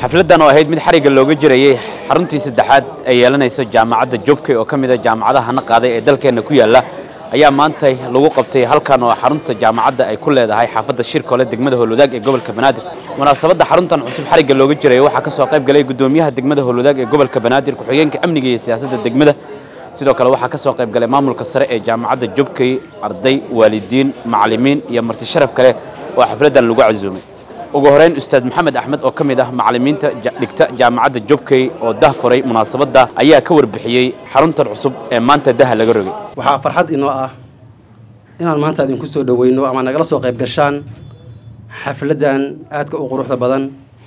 xafladdan oo ahayd mid xarigga looga jirayey xaruntii saddexaad ee yeelanaysa jaamacadda jobkey oo ka mid a jaamacadaha na qaaday ee dalkeenna ku yaalla ayaa maantay lagu qabtay halkan oo xarunta jaamacadda ay ku leedahay xaafadda shirkole degmada howlwadaag ee gobolka banaadir munaasabadda xaruntan cusub xarigga looga jiraya waxaa ka soo qayb galay guddoomiyaha degmada howlwadaag ee gobolka banaadir ku-xigeenka amniga iyo siyaasadda degmada sidoo kale waxaa ka soo qayb galay maamulka sare ee jaamacadda jobkey arday waalidiin macallimiin iyo marti sharaf kale oo xafladdan lagu casuumay ugu horeyn ustaad maxamed axmed oo ka mid ah macallimiinta dhigta jaamacadda jobkey oo dah furay munaasabadda ayaa ka warbixiyey xaruntan cusub ee maanta daha laga rogay waxaa farxad inoo ah inaan maanta idinku soo dhoweyno ama nagala soo qayb gashaan xafladdan aadka u quruxda badan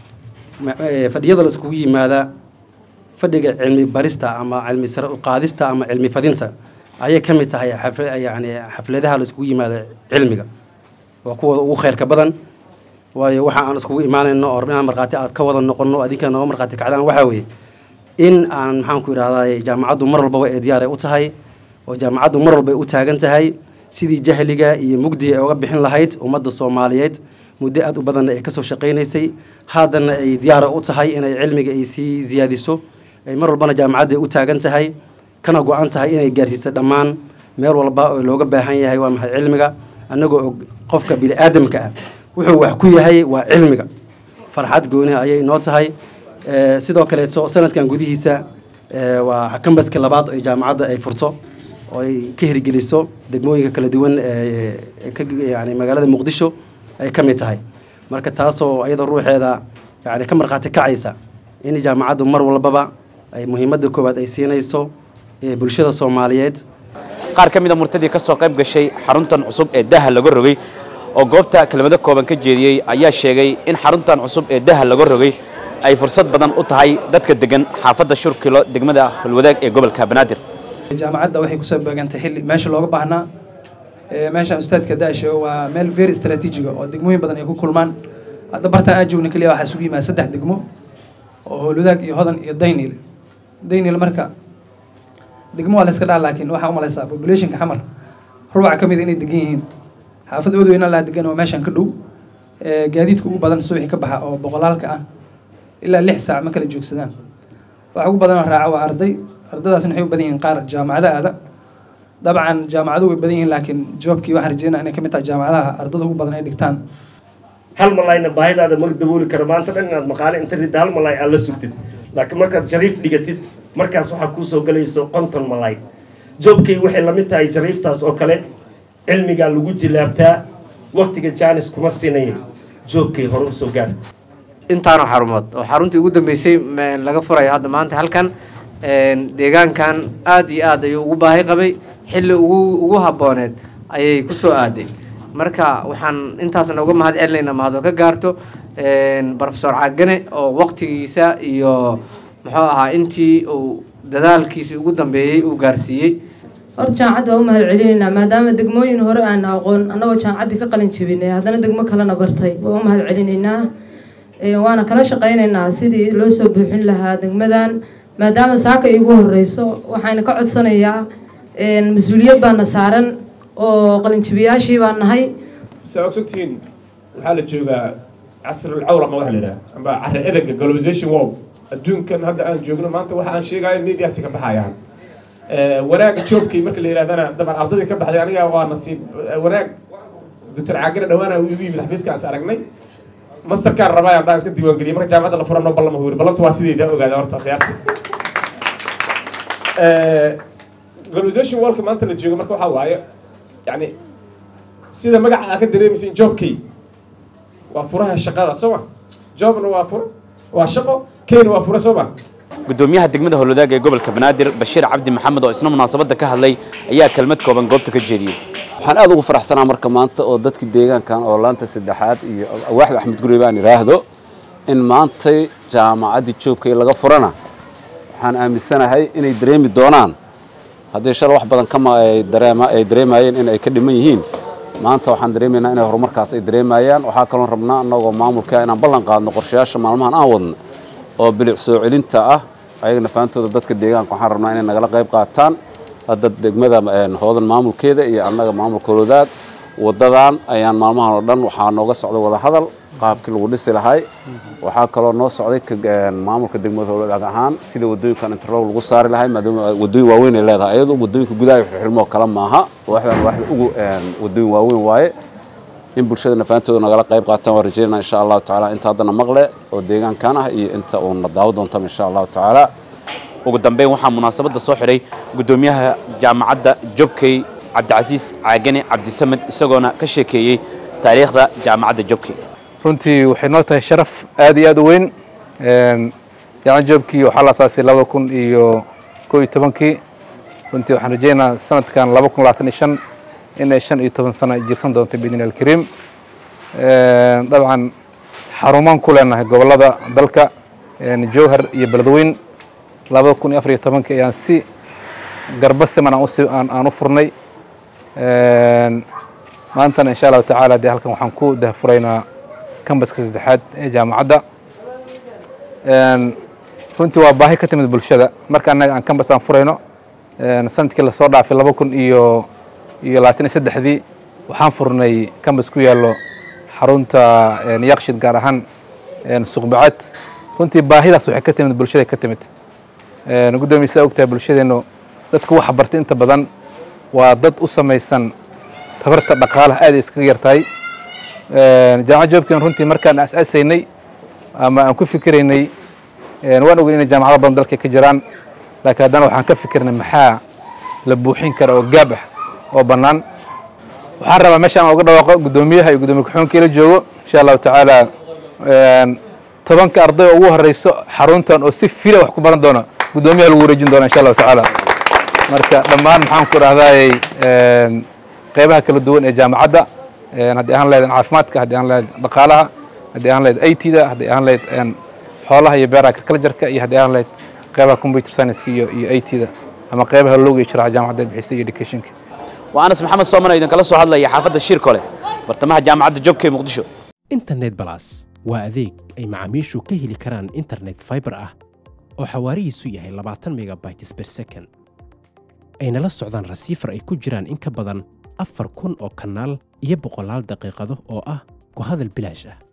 fadhiyada la iskugu yimaada fadhiga cilmi barista ama cilmi sare uqaadista ama cilmi fadinta ayay ka mid tahay yani xafladaha la iskugu yimaada cilmiga waa kuwooda ugu khayrka badan waayo waxa aan iskugu imaanayno oo inaan markhaati aad ka wada noqono adinka nooga markhaati kacdaan waxaa weeye in aan maxaanku idhahday jaamacaddu mar walbaba ee diyaar ay u tahay oo jaamacaddu mar walba ay u taagan tahay sidii jahliga iyo mugdiga ay uga bixin lahayd ummadda soomaaliyeed muddo aad u badanna ay kasoo shaqaynaysay haddana ay diyaara u tahay inay cilmiga ay sii siyaadiso ay mar walbana jaamacadda ay u taagan tahay kana go-an tahay inay gaarsiisa dhammaan meel walba oo looga baahan yahay waa maxay cilmiga annagoo og qofka bini aadamka ah wuxuu wax ku yahay waa cilmiga farxad gooniha ayay noo tahay sidoo kaleeto sanadkan gudihiisa waa kambaska labaad ee jaamacadda ay furto oo ay ka hirgeliso degmooyinka kala duwan yani magaalada muqdisho ay ka mid tahay marka taasoo iyadoo ruuxeeda yani ka markhaati kacaysa in jaamacaddu mar walbaba ay muhiimadda koowaad ay siinayso bulshada soomaaliyeed qaar ka mid a murtadii ka soo qayb gashay xaruntan cusub ee daha laga rogay oo goobta kelmado kooban ka jeediyey ayaa sheegay in xaruntan cusub ee daha laga rogay ay fursad badan u tahay dadka degan xaafadda shurkilo degmada holwadaag ee gobolka banaadir jaamacadda waxay kusoo beegantay xilli meesha looga baahnaa meeshaan ustaadka daasho waa meel very strategiga oo degmooyin badan ay ku kulmaan hadda bartaan aan joogna keliya waxaa isugu yimaada saddex degmo oo howlwadaag iyo hodan iyo daynil daynil marka degmo waa la iska dhaa laakiin waxaa umalaysaa populationka xamar rubaca ka mid inay degan yihiin xaafad oodweyna laa degan oo meeshaan ka dhow gaadiidka ugu badan subaxi ka baxa oo boqolaalka ah ilaa lix saac ma kala joogsadaan waxa ugu badanoo raaca waa arday ardadaasna waxay u badan yihiin qaar jaamacado aada dabcan jaamacado way badan yihiin laakiin joobkii waxaan rajeynaa inay ka mid tahay jaamacadaha ardada ugu badan ay dhigtaan hal malayna baahidaada ma dabooli karo maanta dhan inaad maqaale inta ridda hal malay aad la sugtid laakiin markaad jariif dhigatid markaas waxaa kuusoo galayso konton malay joobkay waxay la mid tahay jariiftaas oo kale cilmigaa lagu jilaabtaa waktiga jaanis kuma siinaya joobkay hore usoo gaar intaanu xarumood oo xaruntii ugu dambeysay laga furayo hadda maanta halkan deegaankan aada iyo aad ayuu ugu baahi qabay xilli ugu ugu habbooneed ayay ku soo aaday marka waxaan intaasna uga mahad celinaynaa mahadoo ka gaarto rofesor cagane oo waqtigiisa iyo muxuu ahaa intii uu dadaalkiisii ugu dambeeyey uu gaarsiiyey horta jaamacadda waa u mahad celinaynaa maadaama degmooyin hore aan aqoon annagoo jaamacaddii ka qalin jebinay haddana degmo kalena bartay waa u mahad celinaynaa waana kala shaqaynaynaa sidii loo soo buuxin lahaa degmadan maadaama saaka iigu horeyso waxayna ka codsanayaa mas-uuliyad baana saaran oo qalinjibiyaashii baan nahay saa ogsogtihiin waxaa la joogaa casrulcawra ma waxa la yidhaha amba carri edaga globalization wow adduunkan hadda aan joogno maanta waxa aan sheegayo mediasi ka baxayaan wanaaga joobkii marka la yidhahdana daban ardadii ka baxday aniga waa nasiib wanaag doctor caagire dhawaana igu yimid xafiiskaas aragnay masterkaan rabaa dhaan iska diiwaangeliyay marka jaamacadda la furano ballama huuri ballanta waa sidayda ogaada horta khiyaarta globalization worldka maanta la joogo marka waxaa waaye yani sida magaca aa ka dareemaysa joobkay waa furaha shaqada soo ma joobna waa furo waa shaqo keyna waa fura soo ma guddoomiyaha degmada howlwadaag ee gobolka banaadir bashiir cabdi maxamed oo isna munaasabadda ka hadlay ayaa kelmad kooban goobta ka jeediyey waxaan aada ugu faraxsanaa marka maanta oo dadkii deegaankan oo laanta saddexaad iyo awaaxda axmed gurey baan idhaahdo in maantay jaamacaddii joogkay laga furana waxaan aaminsanahay inay dareemi doonaan haddii shal wax badan kama ay dareemayeen in ay ka dhiman yihiin maanta waxaan dareemaynaa inay horumarkaas ay dareemayaan waxaa kaloon rabnaa annagoo maamulka inaan ballan qaadno qorshayaasha maalmahan aan wadno oo bilic soo celinta ah ayagana faantooda dadka deegaanka waxaan rabnaa inay nagala qayb qaataan hadda degmada hoodan maamulkeeda iyo annaga maamulka holodaad wadadan ayaan maalmahan oo dhan waxaa nooga socda wada hadal qaabkii lagu dhisi lahay waxaa kaloo noo socday ka- maamulka degmada howladaag ahaan sida wadooyinkan interlog lagu saari lahay maadaama wadooyin waaweyn ay leedahay iyadoo wadooyinka gudaha xirmo kale maaha waxbaan waxda ugu wadooyin waaweyn waaye in bulshada nafaantooda nagala qayb qaataan waan rajeynaa insha allahu tacaala inta haddana maqle oo deegaankan ah iyo inta uuna daawo doontaba insha allahu tacaala ugu dambeyn waxaa munaasabadda soo xidhay guddoomiyaha jaamacadda jobkey cabdicasiis caagane cabdisamed isagoona ka sheekeeyey taariikhda jaamacadda jobkey runtii waxay noo tahay sharaf aad iyo aad u weyn jaamacad joobkii waxaa la asaasay laba kun iyo koo iyo tobankii runtii waxaan rajeynaa sanadkan laba kun labaatan iyo shan inay shan iyo toban sano jirsan doonto biidni alkariim dabcan xarumaan ku leenahay gobollada dalka jowhar iyo beledweyn laba kun iyo afar iyo tobankii ayaan si garba siman aan usi aan aan u furnay maantana insha allahu tacaala dee halkan waxaan ku dahfuraynaa kambaska saddexaad ee jaamacadda runtii waa baahi ka timid bulshada marka annaga aan kambas aan furayno sanadkii lasoo dhaafay laba kun iyo iyo labaatan iyo saddexdii waxaan furnay kambas ku yaallo xarunta yaqshid gaar ahaan suqbacad runtii baahidaas waxay ka timid bulshada ka timid guddoomiye sidaa ogtahay bulshadeennu dadka waxa bartay inta badan waa dad u samaysan tabarta dhaqaalaha aad ay iskaga yartahay jaamacad joobkeen runtii markaan aasaasaynay ama aan ku fikiraynay waan ogeyn inay jaamacado badan dalka ka jiraan laakiin haddana waxaan ka fikirnay maxaa la buuxin kara oo gaab ah oo bannaan waxaan rabaa meeshaan aan uga dhawaaqo guddoomiyaha iyo guddoomiye ku-xigeenka ila joogo insha allahu tacaala tobanka arday oo ugu horeyso xaruntan oo si fila wax ku baran doona guddoomiyaha lagu wareejin doona insha allahu tacaala marka dhammaan maxaan ku dhahdaayey qeybaha kala duwan ee jaamacadda haddii ahaan lahayd caafimaadka haddii ahaan lahayd dhaqaalaha haddii ahaan lahayd it-da haddii ahaan lahayd xoolaha iyo beeraha agricultureka iyo haddii ahaan lahayd qeybaha computer science iyo iyo it-da ama qeybaha looga sharaxa jaamacadda bixisa iyo educationka waa anas maxamed soomana idinkala soo hadlaya xaafadda shiirkole bartamaha jaamacadda jobkey muqdisho internet balas waa adeeg ay macaamiishu ka heli karaan internet fiber ah oo xawaarihiisu yahay labaatan megabytes per second ayna la socdaan rasiifar ay ku jiraan in ka badan afar kun oo kanaal iyo boqolaal daqiiqado oo ah ku hadal bilaash ah